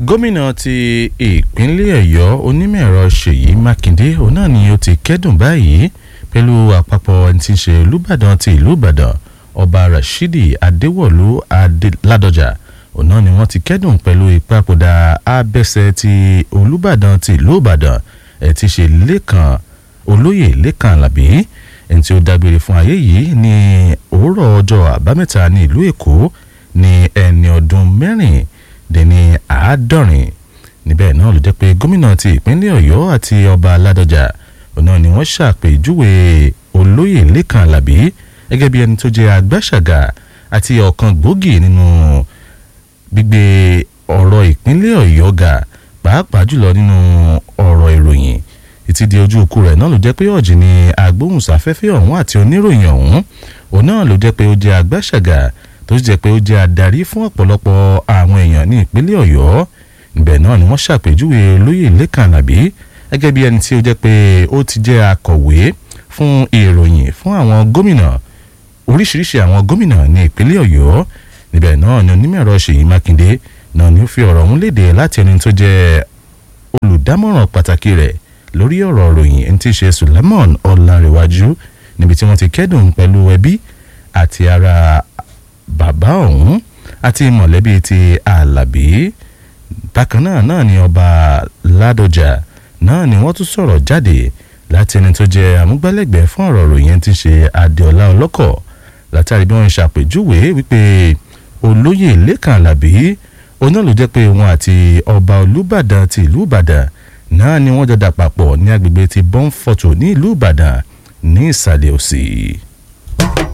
gómìnà ti ìpínlẹ̀ ọ̀yọ́ onímọ̀-ẹ̀rọ ṣèyí mákindé òun náà ni ó ti kẹ́dùn báyìí pẹ̀lú àpapọ̀ ẹni tí ń ṣe olùbàdàn ti ìlú ìbàdàn ọba rashidi adéwọ̀lú ládọjà òun náà ni wọ́n ti kẹ́dùn pẹ̀lú ìpapòdà abẹ́sẹ̀ ti olùbàdàn ti ìlú ìbàdàn ẹ̀ ti ṣe lẹ́kàn olóyè lẹ́kàn alábí ẹni tí ó dágbére fún ayé yìí ní òwúrọ̀ ọjọ́ àbámẹ́ta ní ìlú èkó ní ẹni ọdún mẹ́rin dín ní àádọ́rin níbẹ̀ náà ló jẹ́ pé gómìnà ti ìpínlẹ̀ ọ̀yọ́ àti ọba ládọjà ọ̀nà ni wọ́n ṣàpèjúwe olóyè lẹ́kàn alábí gẹ́gẹ́ bí ẹni tó jẹ́ agbáṣàgà àti ọ̀kan gbòógì nínú gbígbé ọ̀rọ̀ ìpínlẹ̀ ọ̀yọ́ ga pàápàá jùlọ nínú ọ̀rọ̀ ìròyìn títí di ojú ikú rẹ̀ náà ló jẹ́ pé ọ̀jì ni agbóhùnsáfẹ́fẹ́ ọ̀hún àti oníròyìn ọ̀hún òun náà ló jẹ́ pé ó jẹ́ agbáṣàgà tó sì jẹ́ pé ó jẹ́ adarí fún ọ̀pọ̀lọpọ̀ àwọn èèyàn ní ìpínlẹ̀ ọ̀yọ́ ibẹ̀ náà ni wọ́n ṣàpèjúwe olóyè lẹ́kàn àlàbí gẹ́gẹ́ bí ẹni tí ó jẹ́ pé ó ti jẹ́ akọ̀wé fún ìròyìn fún àwọn gómìnà oríṣiríṣi àwọn gómìnà ní ìpínlẹ̀ ọ̀yọ́ níbẹ̀ náà ni onímọ̀-ẹ̀rọ ṣèyí mákindé náà ni ó fi ọ̀rọ̀ ọ̀hún léde láti ẹni tó jẹ́ olùdámọ̀ràn pàtàkì rẹ̀ lórí ọ̀rọ̀ ìròyìn ẹni tí í ṣe suleiman ọ̀làǹrẹ̀wájú níbi tí wọ́n ti kẹ́dùn pẹ̀lú ẹbí àti ara bàbá ọ̀hún àti mọ̀lẹ́bí ti alábí bákan náà náà ni ọba ládọjà náà ni wọ́n tún sọ̀rọ̀ jáde láti ẹni tó jẹ́ amúgbálẹ́gbẹ̀ẹ́ fún ọ̀rọ̀ ìròyìn tí ń ṣe adéọlá ọlọ́kọ̀ látàrí bí wọ́n ń ṣàpèjúwe wípé olóyè lẹ́kàn alábí oná ló jẹ́ pé wọn àti ọba olúbàdàn ti ìlú ìbàdàn náà ni wọ́n jọ dà papọ̀ ní agbègbè ti bọ́ńfọ̀tò ní ìlú ìbàdàn ní ìsàlẹ̀ òsì.